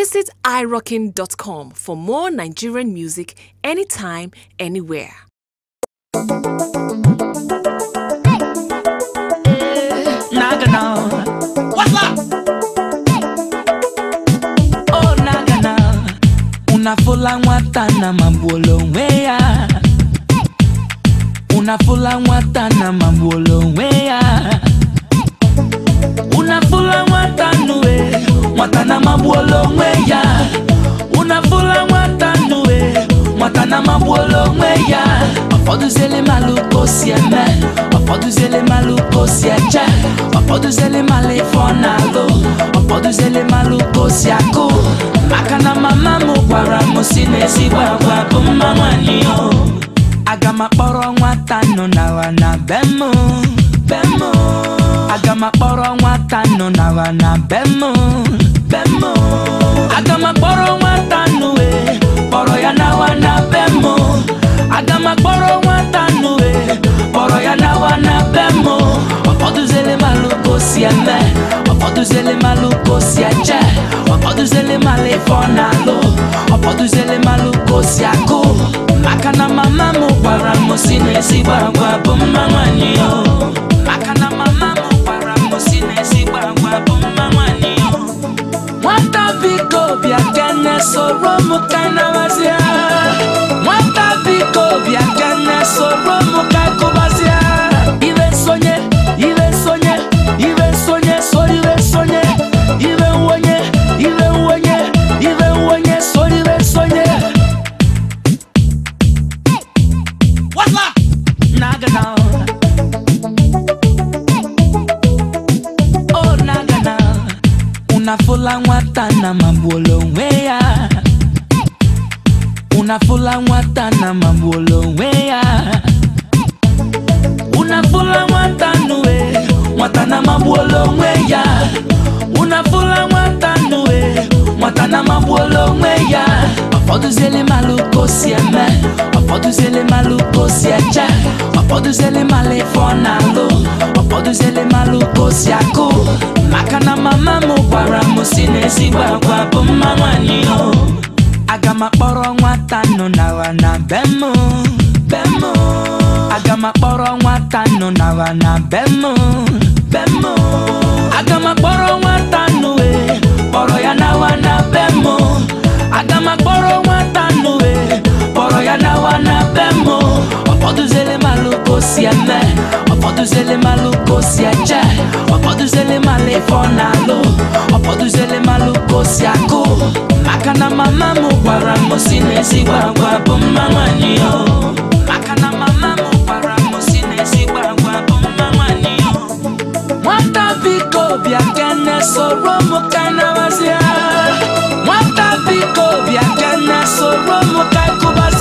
Visit irockin.com for more Nigerian music anytime, anywhere. Nagana. What's up? Oh, Nagana. Unafula nwata na magbuola onwe ya. Unafula nwata na magbuola onwe ya. Unafula nwata nue, nwata na magbuola onwe ya. Unafula nwata nue, nwata na magbuola onwe ya. Ụfọdụziele malụ ka o si eme, ụfọdụziele malụ ka o si eche, ụfọdụziele malụ ife ọ na-alụ, ụfọdụziele malụ ka o si akụ. Maka na mama m gwara m si n'ezigbo agwa bụ mma nwanyị o. Aga m akpọrọ nwata nọ n'awa na be m, be m. Aga m akpọrọ nwata nọ n'awa na be m, be m. Aga m akpọrọ nwata nụ e, kpọrọ ya n'awa na be m. Aga m akpọrọ nwata nụ e, kpọrọ ya n'awa na be m. Ụfọdụziele malụ ka o si eme, ụfọdụziele malụ ka o si eche, ụfọdụziele malụ ife ọ na-alụ, ụfọdụziele malụ ka o si akụ. Maka na mama m gwara m si n'ezigbo agwa bụ mma nwanyị o. Maka na mama m gwara m si n'ezigbo agwa bụ mma nwanyị o. Nwata biko bịa kene soro m kenebazia Nwata biko bịa kene soro m kekụbazia Iwe nsonye, iwe nsonye, iwe nsonye, so iwe nsonye Iwe nwonye, iwe nwonye, iwe nwonye, so iwe nsonye What's up? Nagana Oh Nagana Unafula nwata na magbuola onwe ya Unafula nwata na magbuola onwe ya Unafula nwata nue Nwata na magbuola onwe ya Unafula nwata nue Nwata na magbuola onwe ya Ụfọdụziele malụ ka o si eme Ụfọdụziele malụ ka o si eche Ụfọdụziele malụ ife ọ na-alụ Ụfọdụziele malụ ka o si akụ Maka na mama m gwara m si n'ezigbo agwa bụ mma nwanyị o Aga m akpọrọ nwata nọ n'awa na be m be m Aga m akpọrọ nwata nọ n'awa na be m be m Aga m akpọrọ nwata nụ e kpọrọ ya n'awa na be m Aga m akpọrọ nwata nụ e kpọrọ ya n'awa na be m Ụfọdụziele malụ ka o si eme Ụfọdụziele malụ ka o si eche Ụfọdụziele malụ ife ọ na-alụ Ụfọdụziele malụ ka o si akụ Maka na mama m gwara m si n'ezigbo agwa bụ mma nwanyị o Maka na mama m gwara m si n'ezigbo agwa bụ mma nwanyị o Nwata biko bịa kene soro m kenebazia Nwata biko bịa kene soro m kekụbazia